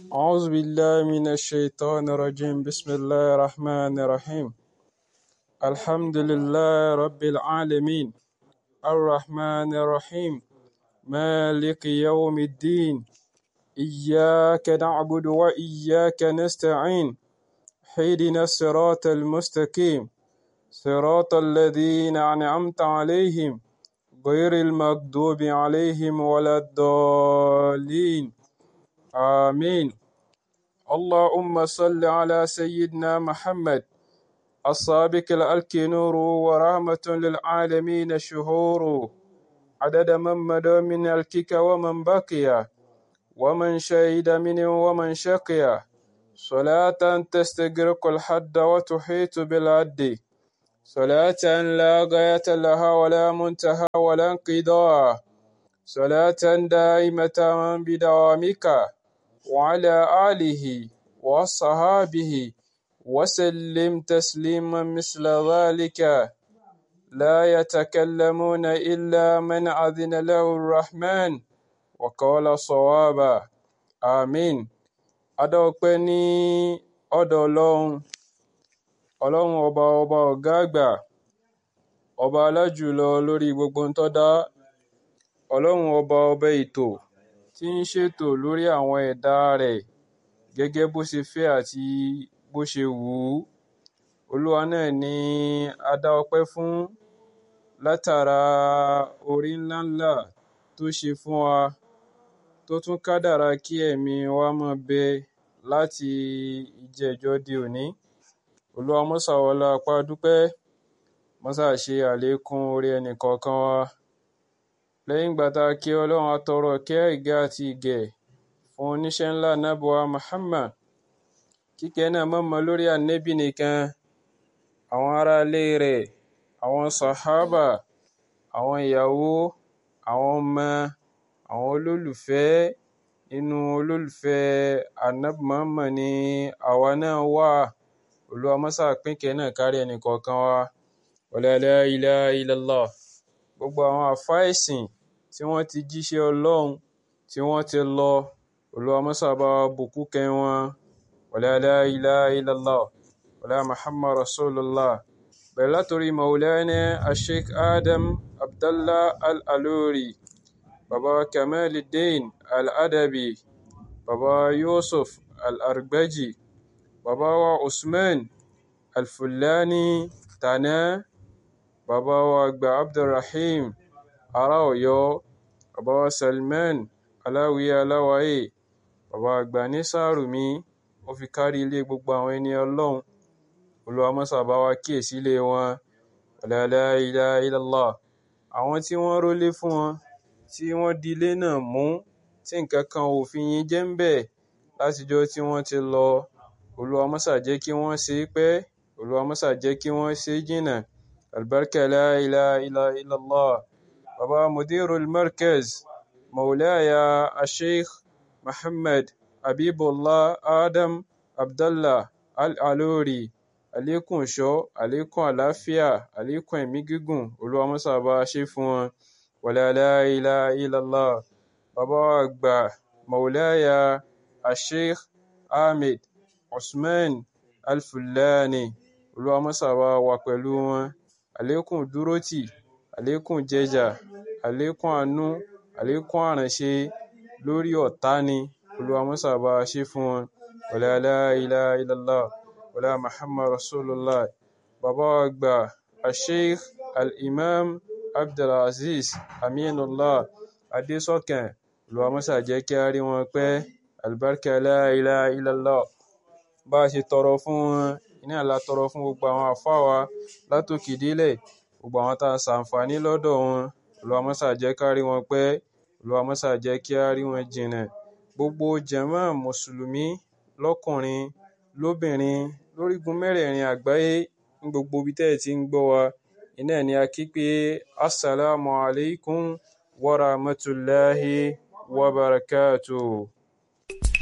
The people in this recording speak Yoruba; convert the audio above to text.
أعوذ بالله من الشيطان الرجيم بسم الله الرحمن الرحيم الحمد لله رب العالمين الرحمن الرحيم مالك يوم الدين إياك نعبد وإياك نستعين اهدنا الصراط المستقيم صراط الذين أنعمت عليهم غير المغضوب عليهم ولا الضالين آمين اللهم صل على سيدنا محمد السابق الألك نور ورحمة للعالمين شهور عدد من مدى من الكك ومن بقي ومن شهد منه ومن شقي صلاة تستغرق الحد وتحيط بالعد صلاة لا غاية لها ولا منتهى ولا انقضاء صلاة دائمة بدوامك وعلى آله وصحابه وسلم تسليما مثل ذلك لا يتكلمون إلا من أذن له الرحمن وقال صوابا آمين adọ́pẹ́ ní ọ̀dọ̀ ọlọ́run ọlọ́run ọba ọba ọ̀gá àgbà ọba alájùlọ lórí gbogbo ń tọ́dá ọlọ́run ọba ọba ètò tí ń ṣètò lórí àwọn ẹ̀dá rẹ̀ gẹ́gẹ́ bó ṣe fẹ́ àti bó ṣe wù ú olúwa náà ni a dá ọpẹ́ fún látara orí ńláńlá tó ṣe fún wa tó tún kádàrá kí ẹ̀mí wa máa bẹ láti ìjẹ́jọ́ di òní olúwa mọ́sà wọlá apá dúpẹ́ mọ́sà ṣe àlékún orí ẹnì kọ̀ọ̀kan wa lẹ́yìn ìgbà tá a kí ọlọ́run atọrọ kẹ́ ìgẹ́ àti ìgẹ̀ fún oníṣẹ́ ńlá nábọ̀wá Muhammad kíkẹ́ náà mọ̀mọ́ lórí ànẹ́bì nìkan àwọn aráalé rẹ̀ àwọn sàhábà àwọn ìyàwó àwọn ọmọ àwọn olólùfẹ́ inú olólùfẹ́ ànábì Muhammad ni àwa náà wà olúwa mọ́sà pínkẹ́ náà kárí ẹnì kọ̀ọ̀kan wa wala la ilaha illallah gbogbo àwọn àfáà ẹ̀sìn tí wọ́n ti jíṣẹ́ ọlọ́run tí wọ́n ti lọ olúwa mọ́sà bá wa bùkún kẹ́ wọn wala la ilaha illallah wala muhammad rasulullah bẹ̀rẹ̀ látòrí maulana asheikh adam abdallah al-aluri baba kamaluddin al-adabi baba yusuf al-argbaji baba wa usman al-fulani tana baba wa àgbà abdulrahim ará ọ̀yọ́ baba wa salman aláwìyé aláwáyé baba àgbà ní sàrùmí ó fi kárí ilé gbogbo àwọn ẹni ọlọ́run olúwa mọ́sà bá wa kíyèsí ilé wọn la ilaha illallah àwọn tí wọ́n rólé fún wọn tí wọ́n di ilé náà mú tí nǹkan kan ò fi yín jẹ́ ń bẹ̀ látijọ́ tí wọ́n ti lọ olúwa mọ́sà jẹ́ kí wọ́n ṣe é pẹ́ olúwa mọ́sà jẹ́ kí wọ́n ṣe é jìnnà albarka la ilaha illallah baba mudirul markaz maulaya asheikh muhammad habibullah adam abdallah al-aluri àlékún ìṣọ́ àlékún àlàáfíà àlékún ẹ̀mí gígùn olúwa mọ́sà bá a ṣe fún wọn wala la ilaha illallah bàbá wa àgbà maulaya asheikh ahmed usman al-fulani olúwa mọ́sà bá wà pẹ̀lú wọn àlékún dúrótì àlékún jẹjà àlékún àánú àlékún àránṣe lórí ọ̀tá ni olúwa mọ́sà bá a ṣe fún wọn wala la ilaha illallah wala muhammad rasulullah bàbá wa àgbà asheikh al-imam abdulaziz aminullah adésọkàn olúwa mọ́sà jẹ́ kí a rí wọn pẹ́ albarka la ilaha illallah bá a ṣe tọrọ fún wọn iná la tọrọ fún gbogbo àwọn àfáà wa látòkè délẹ̀ gbogbo àwọn tá a ṣàǹfààní lọ́dọ̀ wọn olúwa mọ́sà jẹ́ ká rí wọn pẹ́ olúwa mọ́sà jẹ́ kí a rí wọn jìnnà gbogbo jàmá mùsùlùmí lọ́kùnrin lóbìnrin lórígun mẹ́rẹ̀ẹ̀rin àgbáyé ní gbogbo ibi tẹ́ ẹ̀ ti ń gbọ́ wa iná ni a kí pé assalamu alaikum wa rahmatullahi wa barakatuh